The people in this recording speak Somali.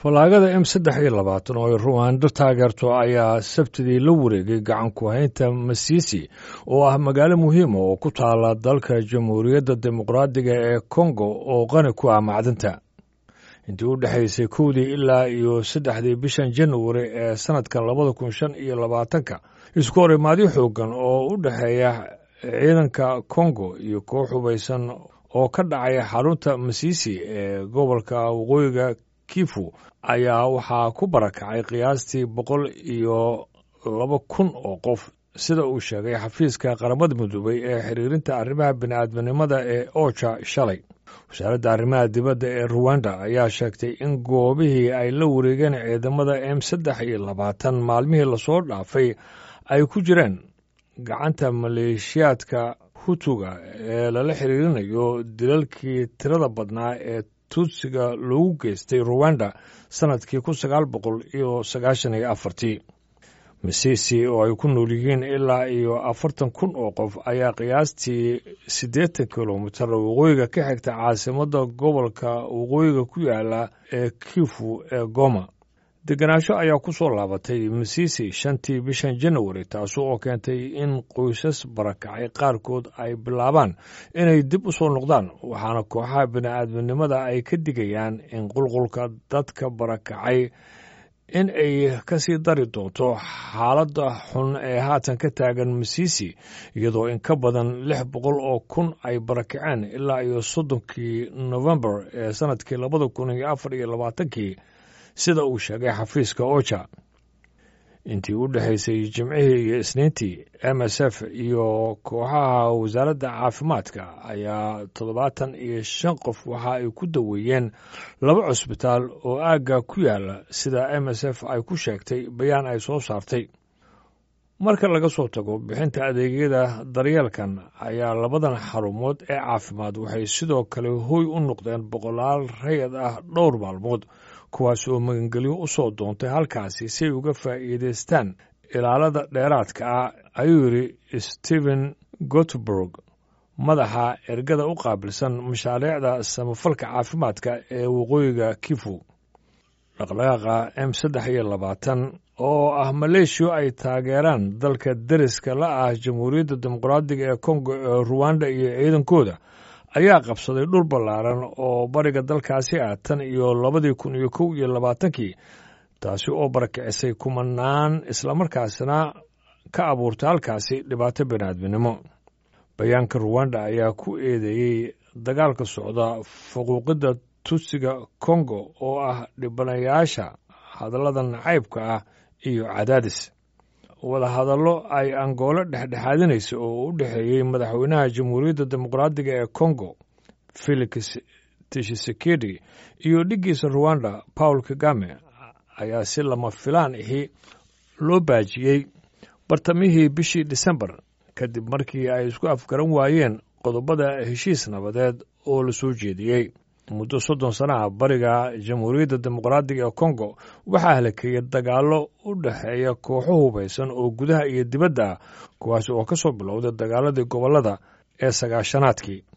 fallaagada m saddex iyo labaatan oo ay ruwaando taageerto ayaa sabtidii la wareegay gacan ku haynta masiisi oo ah magaalo muhiima oo ku taala dalka jamhuuriyadda dimuqraadiga ee kongo oo qani ku ah macdinta intii u dhexaysay kowdii ilaa iyo saddexdii bishan januari ee sannadkan labada kun shan iyo labaatanka isku horimaadyo xoogan oo u dhexeeya ciidanka kongo iyo koox hubaysan oo ka dhacaya xarunta masiisi ee gobolka waqooyiga kifu ayaa waxaa ku barakacay qiyaastii boqol iyo laba kun oo qof sida uu sheegay xafiiska qaramada midoobay ee xiriirinta arrimaha bini'aadminimada ee oja shalay wasaaradda arrimaha dibadda ee ruwanda ayaa sheegtay in goobihii ay la wareegeen ciidamada m saddex iyo labaatan maalmihii lasoo dhaafay ay ku jireen gacanta maleeshiyaadka hutuga ee lala xiriirinayo dilalkii tirada badnaa ee tuutsiga loogu geystay ruwanda sannadkii kun sagaal boqol iyo sagaashan iyo afartii misisi oo ay ku nool yihiin ilaa iyo afartan kun oo qof ayaa qiyaastii siddeetan kilomitar waqooyiga ka xigta caasimadda gobolka waqooyiga ku yaala ee kifu ee goma degenaansho ayaa ku soo laabatay misisi shantii bishan januari taasi oo keentay in qoysas barakacay qaarkood ay bilaabaan inay dib u soo noqdaan waxaana kooxaha bini'aadminimada ay ka digayaan in qulqulka dadka barakacay in ay ka sii dari doonto xaaladda xun ee haatan ka taagan misisi iyadoo in ka badan lix boqol oo kun ay barakaceen ilaa iyo soddonkii nofembar ee sannadkii labada kun iyo afar iyo labaatankii sida uu sheegay xafiiska oja intii u dhexaysay jimcihii iyo isniintii m s f iyo kooxaha wasaaradda caafimaadka ayaa toddobaatan iyo shan qof waxa ay ku daweeyeen laba cusbitaal oo aagga ku yaala sida m s f ay ku sheegtay bayaan ay soo saartay marka laga soo tago bixinta adeegyada daryeelkan ayaa labadan xarumood ee caafimaad waxay sidoo kale hoy u noqdeen boqolaal rayad ah dhowr maalmood kuwaas oo magangelyo u soo doontay halkaasi si ay uga faa'iidaystaan ilaalada dheeraadka ah ayuu yidhi stephen gotburg madaxa ergada u qaabilsan mashaariicda samafalka caafimaadka ee waqooyiga kifu dhaqdhaqaaqa m saddex iyo labaatan oo ah maleeshiya ay taageeraan dalka deriska la ah jamhuuriyadda dimuqraadiga ee kongo ee ruwanda iyo ciidankooda ayaa qabsaday dhul ballaaran oo bariga dalkaasi ah tan iyo labadii kun iyo kow iyo labaatankii taasi oo barakicisay kumanaan islamarkaasina ka abuurtay halkaasi dhibaato biniaadminimo bayaanka ruwanda ayaa ku eedeeyey dagaalka socda faquuqidda tusiga kongo oo ah dhibanayaasha hadallada nacaybka ah iyo cadaadis wadahadallo ay angoolo dhexdhexaadinaysa oo u dhexeeyey madaxweynaha jamhuuriyadda dimuqraadiga ee kongo felix tishisekedi iyo dhiggiisa ruwanda paul kagame ayaa si lama filaan ahi loo baajiyey bartamihii bishii disembar kadib markii ay isku afgaran waayeen qodobada heshiis nabadeed oo la soo jeediyey muddo soddon sanaha bariga jamhuuriyadda dimuqraadiga ee kongo waxaa halakeeyey dagaallo u dhexeeya kooxo hubaysan oo gudaha iyo dibadda ah kuwaas oo ka soo bilowday dagaaladii gobollada ee sagaashanaadkii